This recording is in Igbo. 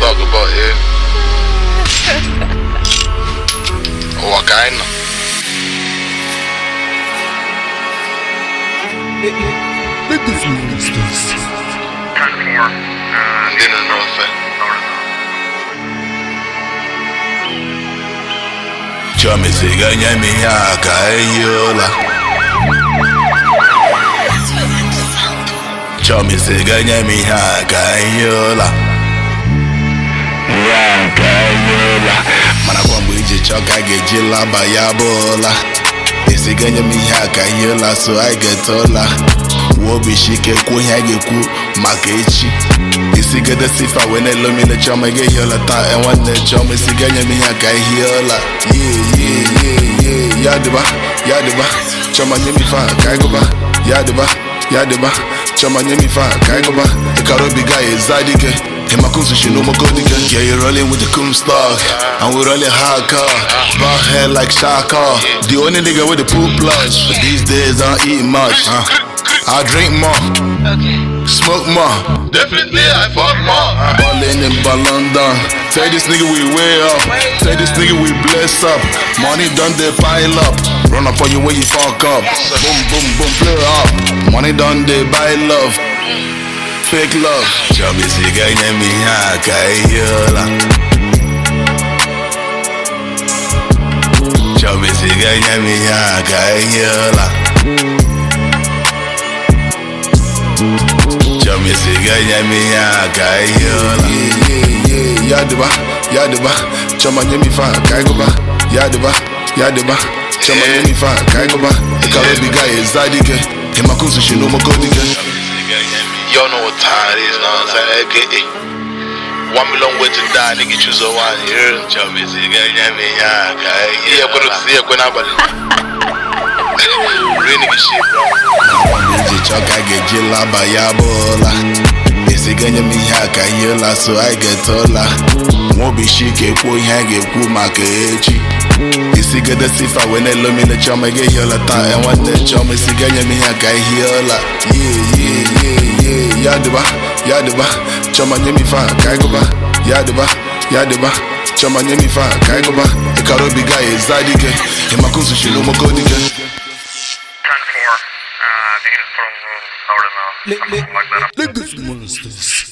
talk about here. Ụwa ka anyị nọ. Ndị nọ n'ofe. Chọmisiga nye m ihe a ka ehi ụla Chọmisiga nye m ihe a ka ehi ụla Ya ka ehi ụla Mana kwa mgbe iji chọọ ka a ga-eji laba ya bụ ụla Esiga nye m ihe a ka ehi ụla so anyị ga-ete ụla Wuo obi shike kwuo ihe a ga-ekwu maka echi isigede sifa wee na-elomile chọma ga ehi ụla taa e nwanne chọma isiga nye m ihe a ka ehi ụla ye ye ye ye ya dịba ya dịba chọma nye m ife a ka anyị gụba ya dịba ya dịba chọma nye m ife a ka anyị gụba ịkara obi ga eza dike Himakunsu Shinomokodike Yeah, you're rolling with the Kumstock And we're rolling hardcore Bald head like Shaka The only nigga with the pool plush But these days I don't eat much huh? I drink more Smoke more Definitely I fuck more. Ballin' in London. Tell this nigga we way up. Tell this nigga we bless up. Money done they pile up. Run up on you when you fuck up. Boom, boom, boom, play up. Money done they buy love. Fake love. Chubby siga nye mi haka yola. Chubby siga nye mi haka yola. Chubby siga nye mi haka yola. Yeah, yeah, yeah. Yadiba, yadiba. Chama nye mi fa kaigoba. Yadiba, yadiba. Chama nye mi fa kaigoba. Ikarobi guy zadike. Himakunsu shinomokodike. Y'all know what time it is, know what I'm saying? AKA. One million way to die, nigga choose a one here. Chubisiga nye mi haka Yeah, but it's yeah, when I'm Real nigga shit, bro. Iji chọka ga-eji laba ya bụ ụla esiga nye m ihe a ka ihe ụla so anyị ga-ete ụla nwobishike kwuo ihe a ga-ekwu maka echi isigede sifa wee na-elomile chọma ga ehi ụla taa e nwanne chọma isiga nye m ihe a ka ihe ụla ye ye ye ye ya dịba ya dịba chọma nye m ife a ka anyị gụba ya dịba ya dịba chọma nye m ife a ka anyị gụba ịkara obi ga eza dike ịmakunsu shilumoko Turn four. Uh, I think it's from Northern, uh, something like that. Let this monsters.